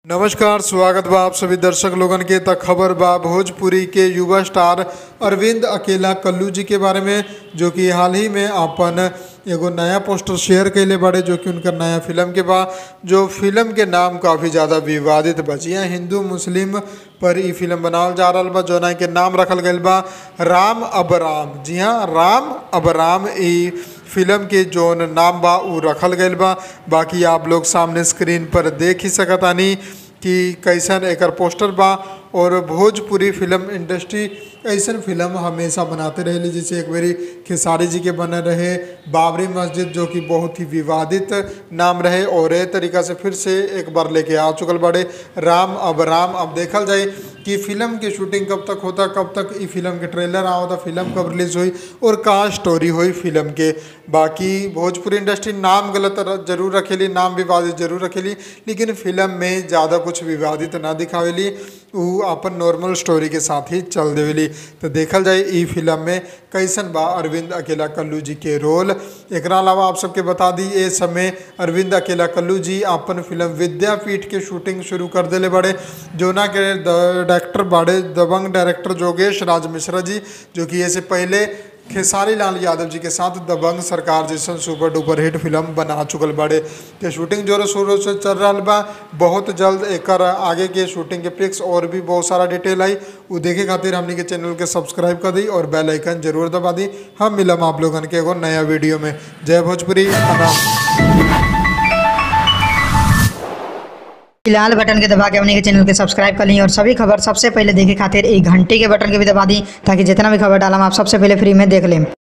नमस्कार स्वागत बा आप सभी दर्शक लोगन के त खबर बा भोजपुरी के युवा स्टार अरविंद अकेला कल्लू जी के बारे में जो कि हाल ही में अपन एगो नया पोस्टर शेयर कैले बाड़े जो कि उनकर नया फिल्म के बा जो फिल्म के नाम काफ़ी ज़्यादा विवादित बा जी हाँ हिंदू मुस्लिम पर ई फिल्म बनावल जा रहल बा जोना के नाम रखल गईल बा राम अब राम जी हाँ राम अब राम ई फिल्म के जोन नाम बा उ रखल गईल बा बाकी आप लोग सामने स्क्रीन पर देख ही सकतानी कि कैसन एकर पोस्टर बा और भोजपुरी फिल्म इंडस्ट्री ऐसन फिल्म हमेशा बनाते रहेली जैसे एक बारी खेसारी जी के बने रहे बाबरी मस्जिद जो कि बहुत ही विवादित नाम रहे और ए तरीका से फिर से एक बार लेके आ चुकल बड़े राम अब राम अब देखल जाए कि फिल्म की शूटिंग कब तक होता कब तक ई फिल्म के ट्रेलर आ होता फिल्म कब रिलीज हुई और कहाँ स्टोरी हुई फिल्म के बाकी भोजपुरी इंडस्ट्री नाम गलत र- जरूर रखेली नाम विवादित जरूर रखेली लेकिन फिल्म में ज़्यादा कुछ विवादित ना दिखावेली उ अपन नॉर्मल स्टोरी के साथ ही चल देवेली तो देखल जाए ई फिल्म में कैसन बा अरविंद अकेला कल्लू जी के रोल एकरा अलावा आप सबके बता दी ए समय अरविंद अकेला कल्लू जी अपन फिल्म विद्यापीठ के शूटिंग शुरू कर देले बड़े जोना के डायरेक्टर बाड़े दबंग डायरेक्टर जोगेश राज मिश्रा जी जो कि ऐसे पहले खेसारी लाल यादव जी के साथ दबंग सरकार जैसन सुपर डुपर हिट फिल्म बना चुकल बाड़े के शूटिंग जोरों शोरों से चल रहा बा बहुत जल्द एकर आगे के शूटिंग के पिक्स और भी बहुत सारा डिटेल आई उ देखे खातिर हमनी के चैनल के सब्सक्राइब कर दी और बेल आइकन जरूर दबा दी हम मिलम आप लोगन के एगो नया वीडियो में जय भोजपुरी प्रणाम लाल बटन के दबा के अपने के चैनल के सब्सक्राइब कर ली और सभी खबर सबसे पहले देखे खातिर एक घंटे के बटन के भी दबा दी ताकि जितना भी खबर डालम आप सबसे पहले फ्री में देख लें